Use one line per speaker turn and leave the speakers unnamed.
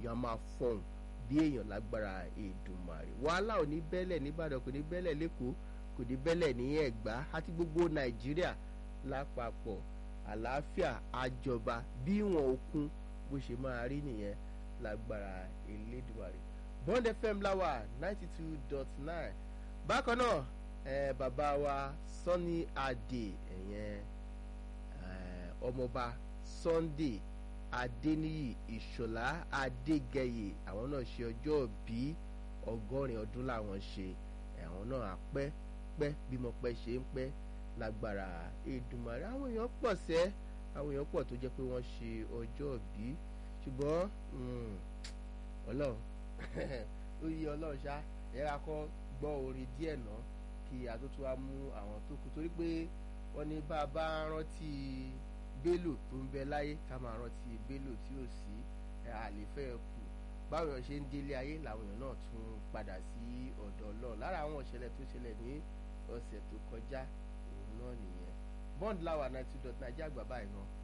èèyàn á máa fọhùn bí èèyàn lágbára Èdùmàrè wàhálà ò ní bẹ́lẹ̀ nìbàdàn kò ní bẹ́lẹ̀ lẹ́kọ̀ọ́ kò ní bẹ́lẹ̀ ní ẹ̀gbá àti gbogbo nàìjíríà lápapọ̀ àlàáfíà àjọba bí ìwọ̀n òkun bó ṣe máa rí nìyẹn lágbára Elédùmarè Bond FM láwà ninety two dot nine bákan náà eh, bàbá wa Sunny Adé ẹ̀yẹn ọmọọba Sunday Adéníyì Ìṣọ̀lá Adégẹyè àwọn náà ṣe ọjọ́ bí ọgọ́rin ọdún làwọn ṣe àwọn náà àpẹ́ pẹ́ bímọ pẹ́ ṣe ń pẹ́ lágbára Èdùmàrè àwọn èèyàn pọ̀ sẹ́ àwọn èèyàn pọ̀ tó jẹ́ pé wọ́n ṣe ọjọ́ bí ṣùgbọ́n ọlọ́run ó yí ọlọ́run ṣá ẹ̀yà kọ́ gbọ́ orin díẹ̀ náà kí àtúntò wa mú àwọn tó kù torí pé wọ́n ní bá a bá rántí Bello tó ń bẹ láyé ká máa rántí Bello tí ò sí àlefẹ́ kù báwọn èèyàn ṣe ń délé ayé làwọn èèyàn náà tún padà sí ọ̀dọ̀ Ọlọ́run lára àwọn ìṣẹ̀lẹ̀ tó ṣẹlẹ̀ ní ọ̀sẹ̀ tó kọjá òun náà nìyẹn Bond láwa ninety dot naija àgbà báyìí náà